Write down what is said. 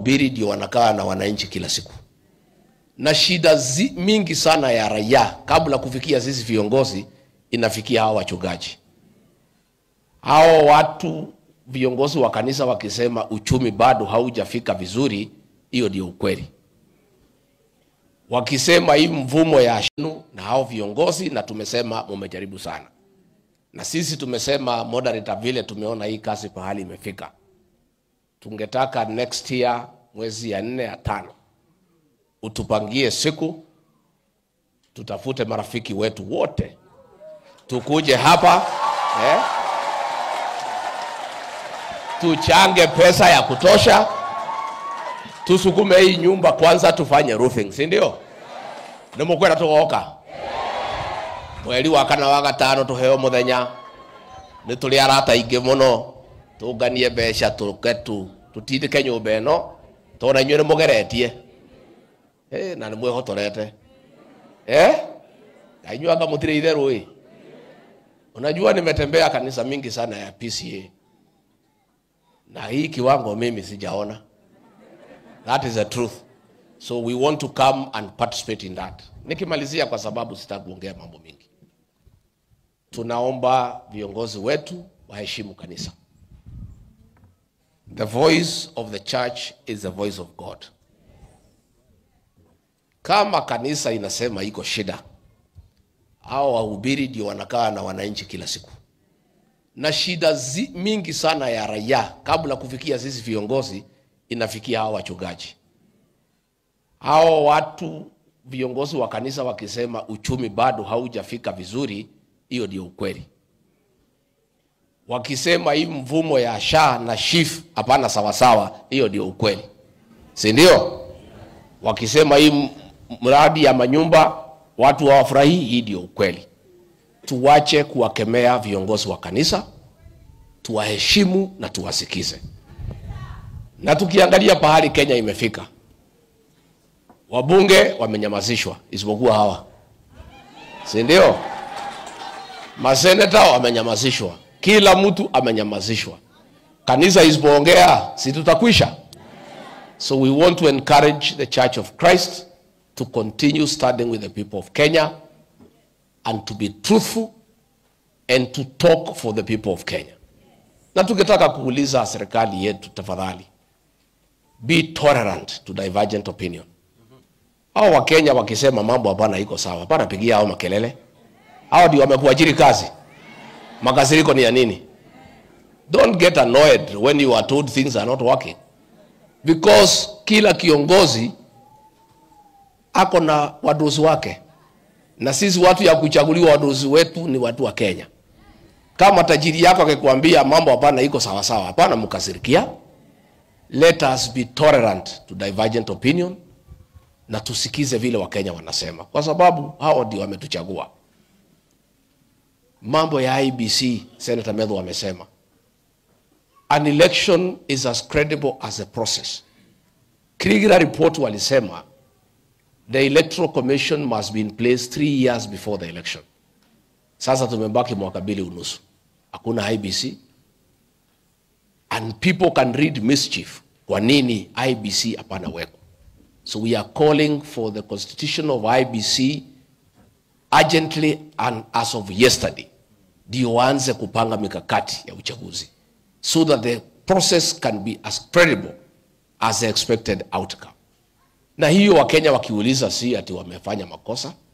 Biri ndio wanakaa na wananchi kila siku, na shida zi, mingi sana ya raia kabla kufikia sisi viongozi inafikia hao wachungaji. Hao watu viongozi wa kanisa wakisema uchumi bado haujafika vizuri, hiyo ndio ukweli. Wakisema hii mvumo ya shinu na hao viongozi, na tumesema mumejaribu sana, na sisi tumesema moderator, vile tumeona hii kazi pahali imefika tungetaka next year mwezi ya nne ya tano utupangie siku, tutafute marafiki wetu wote tukuje hapa eh, tuchange pesa ya kutosha, tusukume hii nyumba kwanza, tufanye roofing, si ndio? nimukwenda tugoka mweri wa kana wa gatano tuheo muthenya ni tuli arata ingi muno tunganie mbeca tuke tu tutindike nyumba ino tona inyuĩ nĩ mũgeretie Eh, na nĩ mwĩhotorete eh? na inyuĩ anga mũtirĩ itherũ ĩ unajua nimetembea kanisa mingi sana ya PCA na hii kiwango mimi sijaona that is the truth so we want to come and participate in that nikimalizia kwa sababu sitaki kuongea mambo mingi tunaomba viongozi wetu waheshimu kanisa The voice of the church is the voice of God. Kama kanisa inasema iko shida, hao wahubiri ndio wanakaa na wananchi kila siku, na shida zi, mingi sana ya raia kabla kufikia sisi viongozi inafikia hao wachungaji. Hao watu viongozi wa kanisa wakisema uchumi bado haujafika vizuri, hiyo ndio ukweli wakisema hii mvumo ya sha na shif hapana sawasawa, hiyo ndio ukweli, si ndio? Wakisema hii m- mradi ya manyumba watu hawafurahii, hii ndio ukweli. Tuwache kuwakemea viongozi wa kanisa, tuwaheshimu na tuwasikize. Na tukiangalia pahali Kenya imefika, wabunge wamenyamazishwa isipokuwa hawa, si ndio? Maseneta wamenyamazishwa, kila mtu amenyamazishwa. Kanisa isipoongea, si tutakwisha? So we want to encourage the Church of Christ to continue standing with the people of Kenya and to be truthful and to talk for the people of Kenya. Na tukitaka kuuliza serikali yetu, tafadhali be tolerant to divergent opinion. Hao Wakenya wakisema mambo hapana iko sawa, hapana pigia hao makelele. Hao ndio wamekuajiri kazi. Makasiriko ni ya nini? Don't get annoyed when you are told things are not working. Because kila kiongozi ako na wadosi wake, na sisi watu ya kuchaguliwa wadosi wetu ni watu wa Kenya. Kama tajiri yako akikwambia mambo hapana iko sawa sawa, hapana mkasirikia. Let us be tolerant to divergent opinion na tusikize vile Wakenya wanasema, kwa sababu hao ndio wametuchagua. Mambo ya IBC, Senator Medho amesema an election is as credible as a process. Kriegler report walisema the electoral commission must be in place three years before the election. Sasa tumebaki mwaka mbili unusu, hakuna IBC and people can read mischief. Kwa nini IBC hapana weko? So we are calling for the constitution of IBC urgently and as of yesterday, ndio waanze kupanga mikakati ya uchaguzi so that the process can be as credible as the expected outcome. Na hiyo Wakenya wakiuliza, si ati wamefanya makosa,